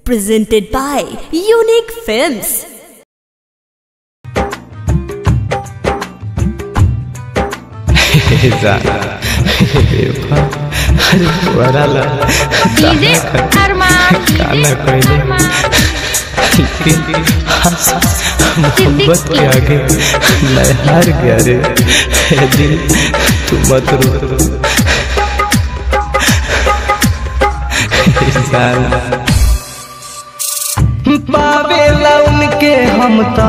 Presented by Unique Films. अरे वराला DJ अरमान गाना कोई मोहब्बत के आगे मैं हार गया रे ए दिल तू मत रो पावेला उनके हम ता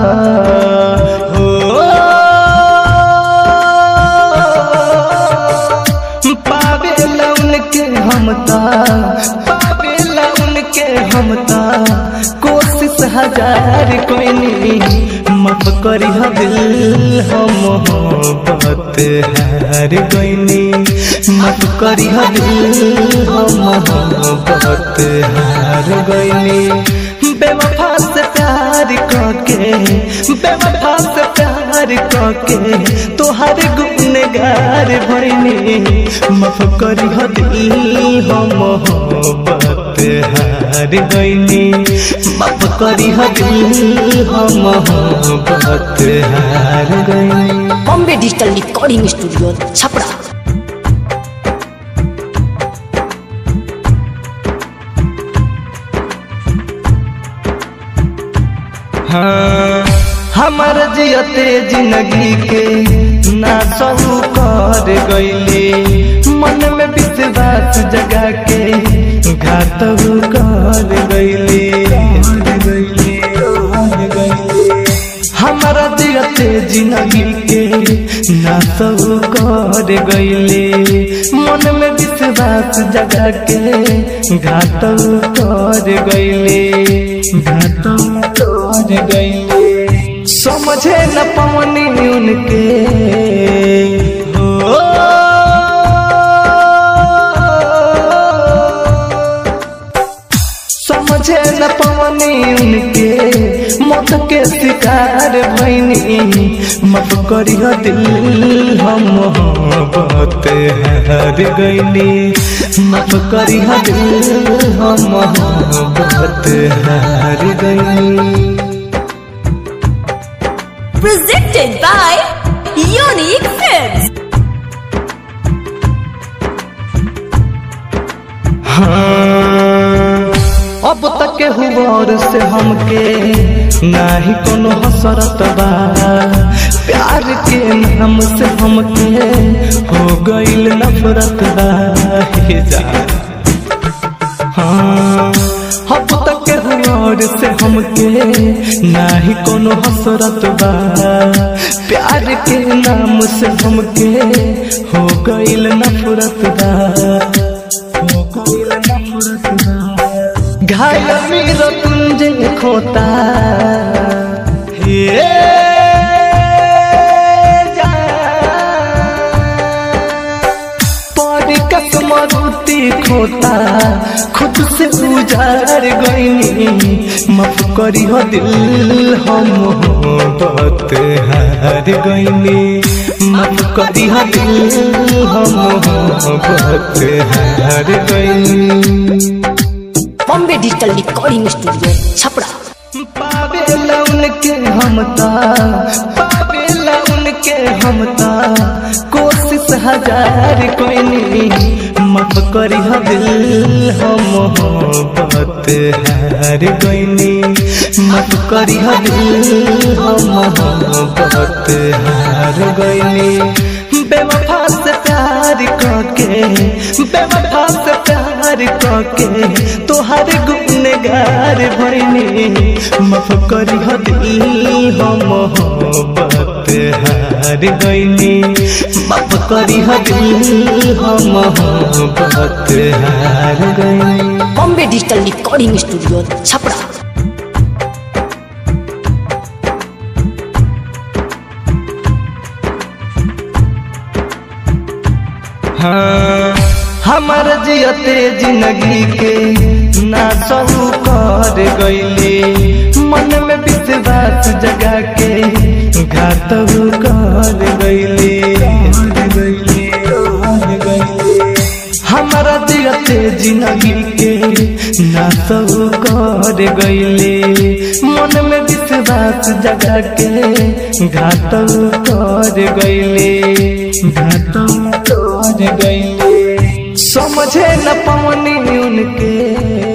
हो पावेला उनके हम ता पावेला उनके हम ता कोशिश हजार कोई नहीं माफ करी हा दिल हम मोहब्बत हार गईनी माफ करी हा दिल हम मोहब्बत हार गईनी बेवफा से प्यार करके बेवफा से प्यार करके तोहर गुनगार भइनी माफ करी हा दिल हम मोहब्बत हार गईनी माफ करी हा दिल हम मोहब्बत हार गईनी Bombay digital recording studio Chhapra हाँ, हमर जियते जिंदगी के ना सहू कर गईले मन में विश्वास जगा के घात कर गईले हमारा जियते जिंदगी के ना सहू कर गईले मन में विश्वास जगा के घात कर गईले घात कर गईले समझे न पवनी उनके हो समझे न पवनी उनके मौत के शिकार भैनी मत करी दिल हम मोहब्बत हार गईनी मत करी दिल हम मोहब्बत हार गईनी Presented by Unique Films. हाँ, अब तक हुआर से हमके नाही कोनो हसरत बा प्यार के नाम से हमके हो गईल नफरत बा हे जान हाँ, अब तक हुआर से हमके नाही कोनो हसरत बा प्यार के नाम से हमके हो गईल नफरत बा हो गईल नफरत बा घायल मेरा तुंजे खोता हे परी कसमरुती खोता खुद से उजार गईनी माफ करी हो दिल हम मोहब्बत हार गईनी माफ करी हो दिल हम मोहब्बत हार गईनी Bombay digital recording studio Chhapra पावेला उनके हमता पावेला उनके हमता कोशिश हजार कोई नहीं माफ करी हा दिल हम मोहब्बत हार गईनी माफ करी हा दिल हम मोहब्बत हार गईनी बेवफा से प्यार करके बेवफा से प्यार करके तोहर गुनगार भइनी माफ करी हा दिल हम मोहब्बत हार गईनी माफ करी हा दिल हम मोहब्बत हार गईनी Bombay digital recording studio Chhapra हाँ, हमर जियते जिंदगी के ना सहू कर गईले मन में विश्वास जगा के घात कर गईले हमारा जियते जिंदगी के ना सब कर गईले मन में विश्वास जगा के घात कर गईले घात कर गईले समझे न पवनी उनके